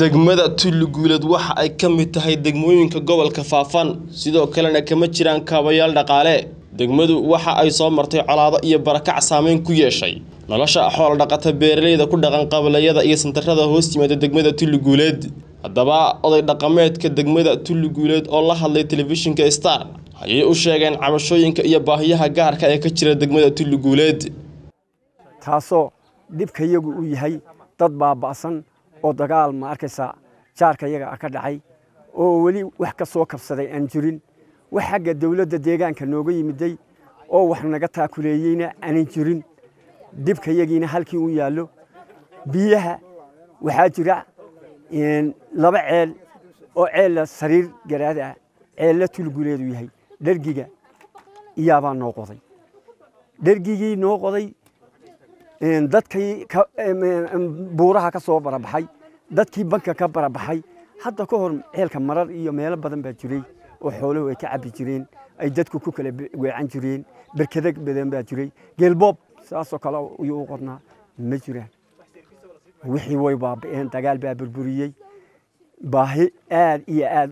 degmada tulli guuleed waxa ay ka mid tahay degmooyinka gobolka faafan sidoo kalena kama jiraan kaabayaal dhaqaale degmadu waxa ay soo martay colaado iyo barakac saameyn ku yeeshay nolosha xoolo dhaqata beeraleyda ku dhaqan qabalayada iyo santarada hoos yimaada degmada tulli guuleed haddaba oday dhaqameedka degmada tulli guuleed oo la hadlay telefishinka star ayay u sheegeen cabashooyinka iyo baahiyaha gaarka ee ka jira degmada tulli guuleed taasoo dhibka iyagu u yahay dad baaba'san oo dagaal ma arkaysaa jaarka iyaga ka dhacay oo weli wax ka soo kabsaday aan jirin wax xagga dawladda deegaanka nooga yimiday oo wax naga taakuleeyeyna aanan jirin dhibka iyagiina halkii u yaallo biyaha waxaa jira laba ceel oo ceella sariir garaad ah ceella tulguleedu yahay dhergiga iyaabaa noo qoday dhergigii noo qoday dadkii buuraha ka soo barabaxay dadkii banka ka barabaxay hadda ka hor ceelka marar iyo meelo badan baa jiray oo xooluhu ay ka cabbi jireen ay dadku ku kala weecan jireen berkada badan baa jiray geelboob saasoo kale ayuu u qodnaa ma jiraan wixii way baaba'een dagaal baa burburiyey baahi aad iyo aad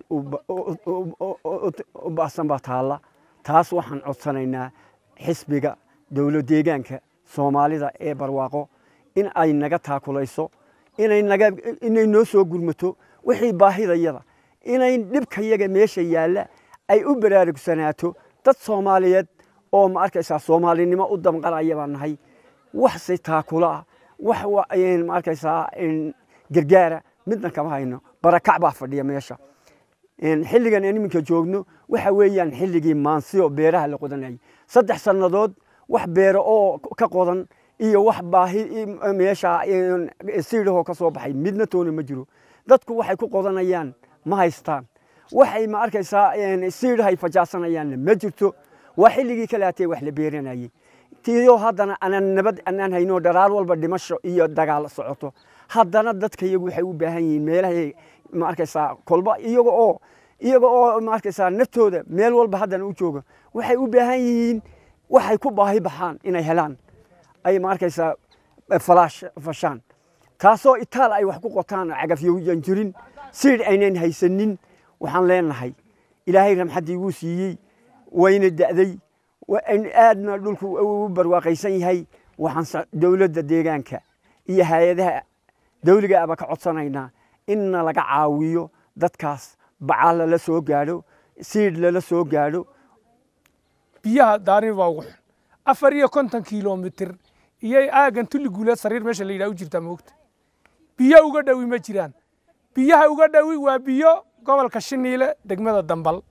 u baasan baa taalla taas waxaan codsanaynaa xisbiga dowlad deegaanka soomaalida ee barwaaqo in ay naga taakulayso inay naga inay noo soo gurmato wixii baahidayada inay dhibkayaga meesha yaalla ay u baraarugsanaato dad soomaaliyeed oo ma arkaysaa soomaalinimo u damqanaya baan nahay waxse taakula ah wax ma arkaysaa gargaara midna kama hayno barakac baa fadhiya meesha xilligan aan iminka joogno waxa weeyaan xilligii maansiyo beeraha la qodanayay saddex sannadood wax beero oo ka qodan iyo wax baahi meesha siidhahoo ka soo baxay midna toona ma jiro dadku waxay ku qodanayaan ma haystaan waxay ma arkaysaa siidhahay fajaasanayaanna ma jirto waa xilligii kalaatee wax la beeranayey tiyo haddana anaan nabad anaan hayno dharaar walba dhimasho iyo dagaal socoto haddana dadka iyagu waxay u baahan yihiin meelahay ma arkaysaa kolba iyaga oo iyaga oo ma arkaysaa naftooda meel walba haddana u jooga waxay u baahan yihiin waxay ku baahi baxaan inay helaan ay ma arkaysaa falaash fashaan taasoo itaal ay wax ku qotaan cagafyoyan jirin siidh aynan haysanin waxaan leenahay ilaahay ramxaddii wuu siiyey wayna da'day aadna dhulku u barwaaqaysan yahay waxaan dowladda deegaanka iyo hay-adaha dawliga aba ka codsanaynaa inna laga caawiyo dadkaas bacaal lala soo gaadho siidh lala soo gaadho biyaha daarin baa ugu xun afar iyo konton kilomitir iyay aagan tulli guuleed sariir meesha la yidhaha u jirtaa moogta biyo uga dhowi ma jiraan biyaha uga dhowi waa biyo gobolka shiniile degmada dambal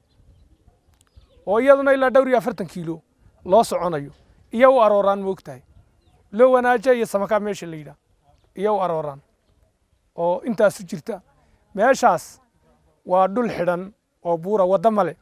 oo iyaduna ilaa dhowr iyo afartan kiilo loo soconayo iyo u arooraan moogtahay loo wanaaja iyo samakaa meesha la yidhaha iyo u arooraan oo intaasu jirta meeshaas waa dhul xidhan oo buura wadda male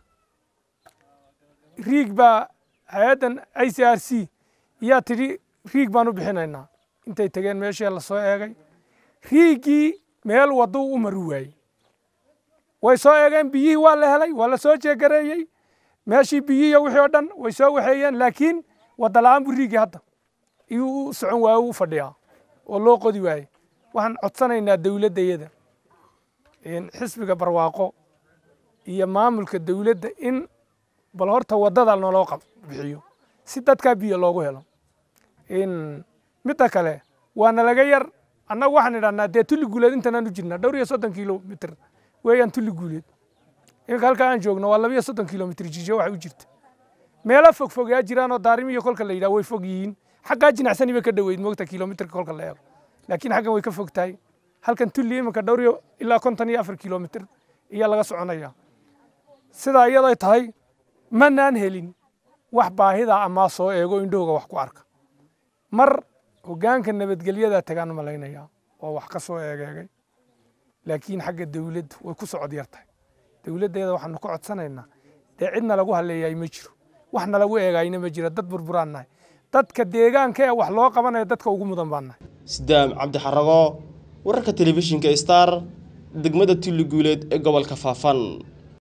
riig baa hay-addan i c r c yaa tidhi riig baan u bixinaynaa intay tegeen meeshii la soo eegay riigii meel wadduu u mari waayey way soo eegeen biyihii waa la helay waa la soo jeegareeyey meeshii biyihiiyo wixii oo dhan way soo waxeeyeen laakiin wadda la'aan buu riigii hadda iyuu u socon waaye u fadhiyaa oo loo qodi waaye waxaan codsanaynaa dowladdayada xisbiga barwaaqo iyo maamulka dowladda in bal horta waddada naloo bixiyo si dadkaa biyo loogu helo midda kale waana laga yar annagu waxaan idhahnaa dee tulli guuleed intanaan u jirnaa dhowr iyo soddon kilomitr weeyaan tulli guuleed iminka halkaa aan joogno waa laba iyo soddon kilomitr jisho waxa u jirta meelo fog fog yaa jiraan oo daarimi iyo kolka la yidhaha way fog yihiin xaggaa jinacsani bay ka dhoweyd moogta kilomitrka kolka la eego laakiin xaggan way ka fog tahay halkan tulli iminka dhowr iyo ilaa konton iyo afar kilomitr ayaa laga soconaya sidaa iyaday tahay manaan helin wax baahida amaa soo eego indhahooga wax ku arka mar hoggaanka nabadgelyadaa tagaan malaynaya oo wax ka soo eegeegay laakiin xagga dawladdu way ku socod yar tahay dawladdeeda waxaanu ka codsanaynaa dee cidna lagu halleeyaay ma jiro waxna lagu eegaayna ma jiro dad burburaan nahay dadka deegaanka ee wax loo qabanaya dadka ugu mudan baan nahay sidaam cabdixarago wararka telefishinka star degmada tulli guuleed ee gobolka faafan